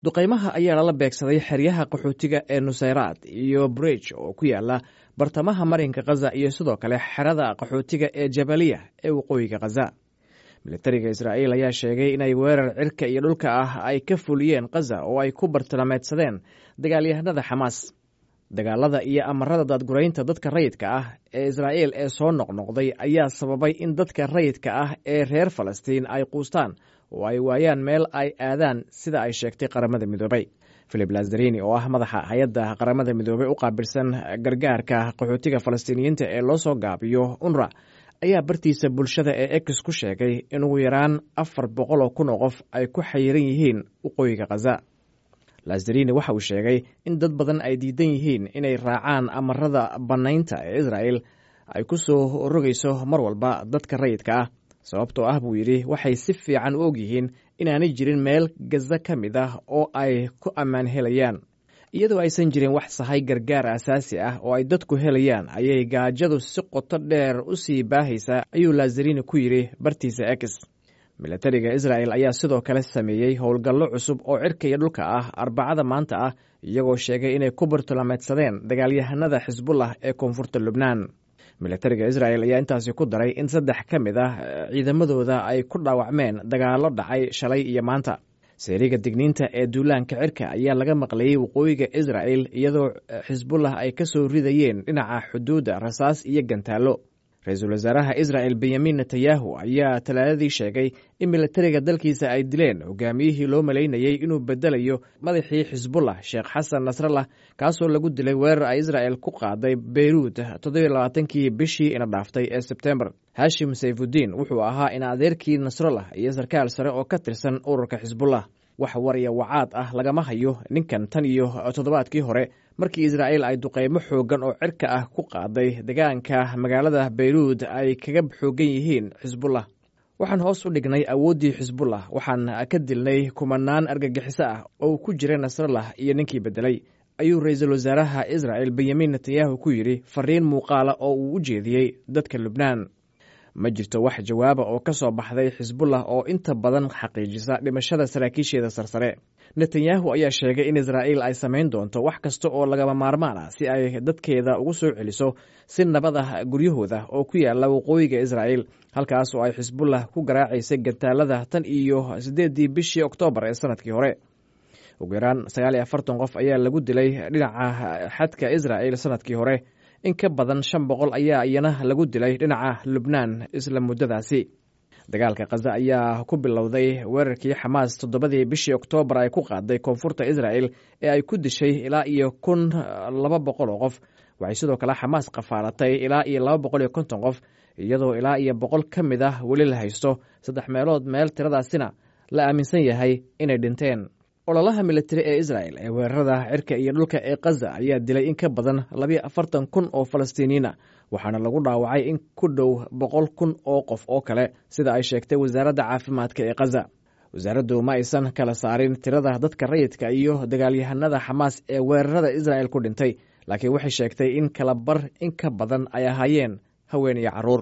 duqaymaha ayaa lala beegsaday xeryaha qaxootiga ee nusayraad iyo bridge oo ku yaala bartamaha marinka khaza iyo sidoo kale xerada qaxootiga ee jabaliya ee waqooyiga khaza militariga israa'iil ayaa sheegay inay weerar cirka iyo dhulka ah ay ka fuliyeen khaza oo ay ku bartilmaameedsadeen dagaalyahanada xamaas dagaalada iyo amarada daadguraynta dadka rayidka ah ee israa'iil ee soo noqnoqday ayaa sababay in dadka rayidka ah ee reer falastiin ay quustaan oo ay waayaan meel ay aadaan sida ay sheegtay qaramada midoobay filip lazarini oo ah madaxa hay-adda qaramada midoobey u qaabilsan gargaarka qaxootiga falastiiniyiinta ee loo soo gaabiyo unra ayaa bartiisa bulshada ee ex ku sheegay in ugu yaraan afar boqol oo kun oo qof ay ku xayiran yihiin waqooyiga khaza lazarini waxa uu sheegay in dad badan ay diidan yihiin inay raacaan amarada bannaynta ee israa'el ay ku soo rogayso mar walba dadka rayidka ah sababtoo ah buu yidhi waxay si fiican u og yihiin inaanay jirin meel gaza ka mid ah oo ay ku ammaan helayaan iyadoo aysan jirin wax sahay gargaar asaasi ah oo ay dadku helayaan ayay gaajadu si qoto dheer u sii baahaysaa ayuu lazarini ku yidhi bartiisa ex militariga israa'el ayaa sidoo kale sameeyey howlgallo cusub oo cirka iyo dhulka ah arbacada maanta ah iyagoo sheegay inay ku bartilmaameedsadeen dagaalyahanada xisbullah ee koonfurta lubnaan militariga isra'el ayaa intaasi ku daray in saddex ka mid ah ciidamadooda ay ku dhaawacmeen dagaallo dhacay shalay iyo maanta seeriga digniinta ee duulaanka cirka ayaa laga maqlayey waqooyiga isra'el iyadoo xisbullah ay ka soo ridayeen dhinaca xuduudda rasaas iyo gantaallo ra-iisul wasaaraha isra'el benyamin netanyahu ayaa talaadadii sheegay in militariga dalkiisa ay dileen hogaamiyihii loo malaynayey inuu bedelayo madaxii xisbullah sheekh xasan nasrallah kaasoo lagu dilay weerar ay isra'el ku qaaday beyruud toddobaaatankii bishii ina dhaaftay ee sebtembar hashim sayfudiin wuxuu ahaa in adeerkii nasrallah iyo sarkaal sare oo ka tirsan ururka xisbullah wax war iyo wacaad ah lagama hayo ninkan tan iyo toddobaadkii hore markii israa'il ay duqeymo xooggan oo cirka ah ku qaaday deegaanka magaalada beyruud ay kaga xoogan yihiin xisbullah waxaan hoos u dhignay awooddii xisbullah waxaan ka dilnay kumanaan argagixiso ah oo ku jira nasrallah iyo ninkii beddelay ayuu ra-iisul wasaaraha isra'el benyamin netanyahu ku yidhi fariin muuqaala oo uu u jeediyey dadka lubnaan ma jirto wax jawaaba oo ka soo baxday xisbullah oo inta badan xaqiijisa dhimashada saraakiisheeda sarsare netanyahu ayaa sheegay in israa'iil ay samayn doonto wax kasta oo lagama maarmaan ah si ay dadkeeda ugu soo celiso si nabad ah guryahooda oo ku yaala waqooyiga israa'iil halkaas oo ay xisbullah ku garaacaysay gantaalada tan iyo siddeeddii bishii oktoobar ee sanadkii hore ugu yaraan sagaal iyo afartan qof ayaa lagu dilay dhinaca xadka israa'il sanadkii hore in ka badan shan boqol ayaa iyana lagu dilay dhinaca lubnaan isla muddadaasi dagaalka khaza ayaa ku bilowday weerarkii xamaas toddobadii bishii oktoobar ay ku qaaday koonfurta israa'el ee ay ku dishay ilaa iyo kun laba boqol oo qof waxay sidoo kale xamaas khafaalatay ilaa iyo laba boqol iyo konton qof iyadoo ilaa iyo boqol ka mid ah weli la haysto saddex meelood meel tiradaasina la aaminsan yahay inay dhinteen ololaha militari ee isra'el ee weerarada cirka iyo dhulka ee khaza ayaa dilay in ka badan labiyo afartan kun oo falastiiniyiina waxaana lagu dhaawacay in ku dhow boqol kun oo qof oo kale sida ay sheegtay wasaaradda caafimaadka ee khaza wasaaraddu ma aysan kala saarin tirada dadka rayidka iyo dagaalyahanada xamaas ee weerarada isra'el ku dhintay laakiin waxay sheegtay in kala bar in ka badan ay ahaayeen haween iyo carruur